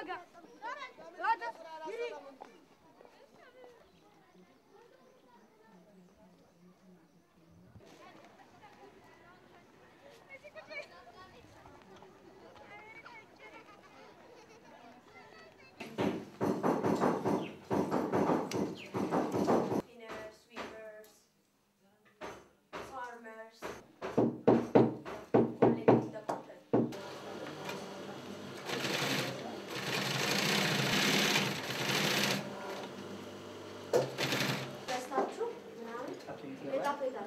Cleaners, sweepers, farmers, collecting the cotton. ገዝታችሁ ምናምን የጣፈጣል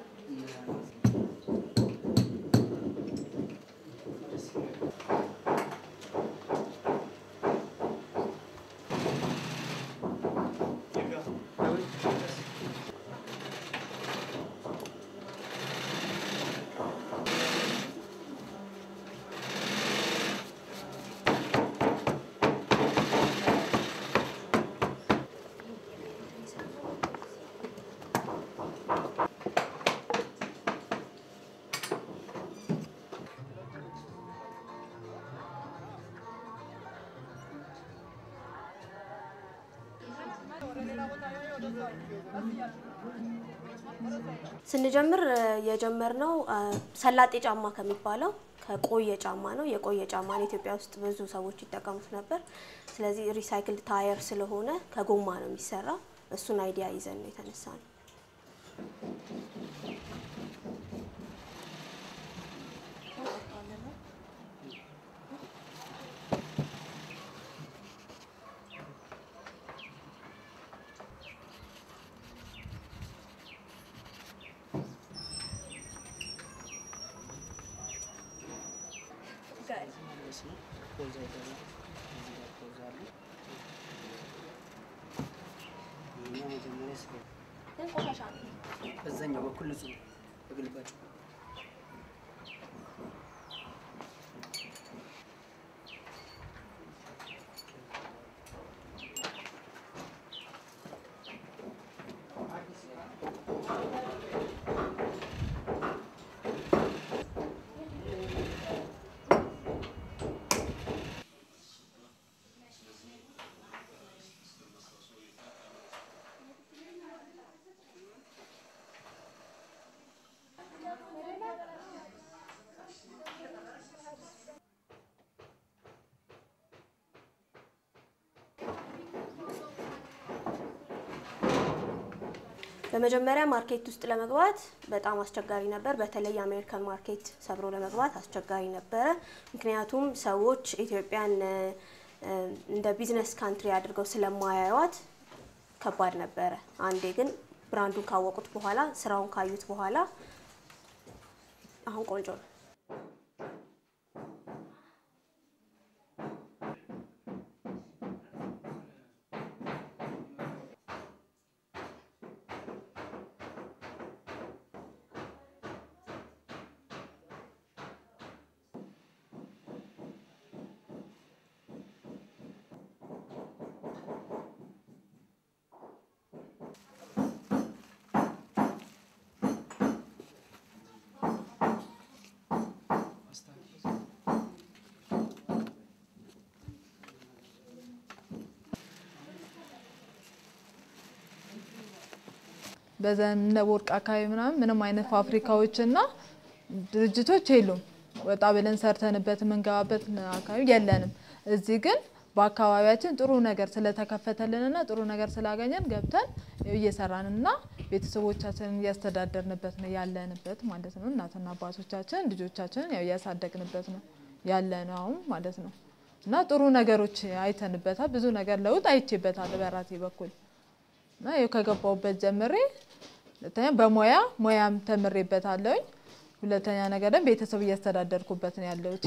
ስንጀምር የጀመርነው ሰላጤ ጫማ ከሚባለው ከቆየ ጫማ ነው። የቆየ ጫማን ኢትዮጵያ ውስጥ ብዙ ሰዎች ይጠቀሙት ነበር። ስለዚህ ሪሳይክልድ ታየር ስለሆነ ከጎማ ነው የሚሰራው። እሱን አይዲያ ይዘን ነው የተነሳ ነው። ግን ቆሻሻ ነው። በዛኛው በኩል ንጹህ ነው በግልባጩ በመጀመሪያ ማርኬት ውስጥ ለመግባት በጣም አስቸጋሪ ነበር። በተለይ የአሜሪካን ማርኬት ሰብሮ ለመግባት አስቸጋሪ ነበረ። ምክንያቱም ሰዎች ኢትዮጵያን እ፣ እ፣ እንደ ቢዝነስ ካንትሪ አድርገው ስለማያዩት ከባድ ነበረ። አንዴ ግን ብራንዱን ካወቁት በኋላ ስራውን ካዩት በኋላ አሁን ቆንጆ ነው። በዘነበ ወርቅ አካባቢ ምናምን ምንም አይነት ፋብሪካዎችና ድርጅቶች የሉም። ወጣ ብለን ሰርተንበት የምንገባበት አካባቢ የለንም። እዚህ ግን በአካባቢያችን ጥሩ ነገር ስለተከፈተልንና ጥሩ ነገር ስላገኘን ገብተን እየሰራንና ቤተሰቦቻችንን እያስተዳደርንበት ነው ያለንበት ማለት ነው። እናትና አባቶቻችን ልጆቻችንን ያው እያሳደግንበት ነው ያለነው አሁን ማለት ነው። እና ጥሩ ነገሮች አይተንበታል። ብዙ ነገር ለውጥ አይቼበታል በራሴ በኩል እና ይኸው ከገባሁበት ጀምሬ ሁለተኛ በሙያ ሙያም ተምሬበታለሁኝ። ሁለተኛ ነገር ደግሞ ቤተሰብ እያስተዳደርኩበት ነው ያለሁት።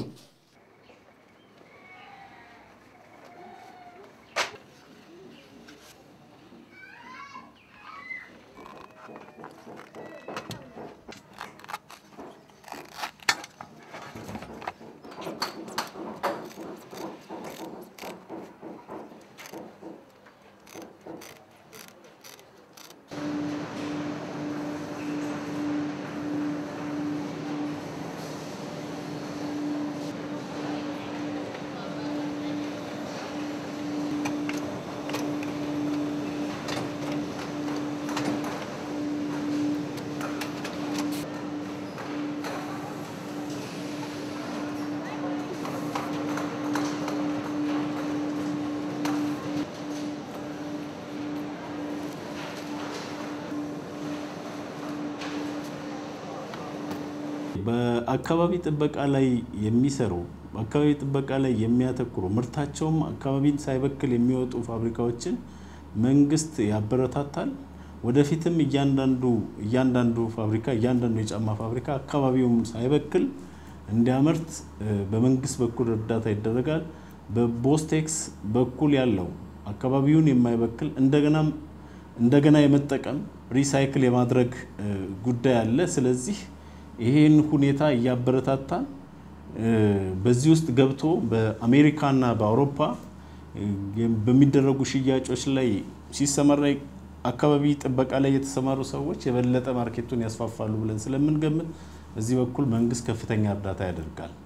በአካባቢ ጥበቃ ላይ የሚሰሩ በአካባቢ ጥበቃ ላይ የሚያተኩሩ ምርታቸውም አካባቢን ሳይበክል የሚወጡ ፋብሪካዎችን መንግስት ያበረታታል። ወደፊትም እያንዳንዱ እያንዳንዱ ፋብሪካ እያንዳንዱ የጫማ ፋብሪካ አካባቢውን ሳይበክል እንዲያመርት በመንግስት በኩል እርዳታ ይደረጋል። በቦስቴክስ በኩል ያለው አካባቢውን የማይበክል እንደገናም እንደገና የመጠቀም ሪሳይክል የማድረግ ጉዳይ አለ። ስለዚህ ይህን ሁኔታ እያበረታታን በዚህ ውስጥ ገብቶ በአሜሪካና በአውሮፓ በሚደረጉ ሽያጮች ላይ ሲሰማራ አካባቢ ጥበቃ ላይ የተሰማሩ ሰዎች የበለጠ ማርኬቱን ያስፋፋሉ ብለን ስለምንገምት በዚህ በኩል መንግስት ከፍተኛ እርዳታ ያደርጋል።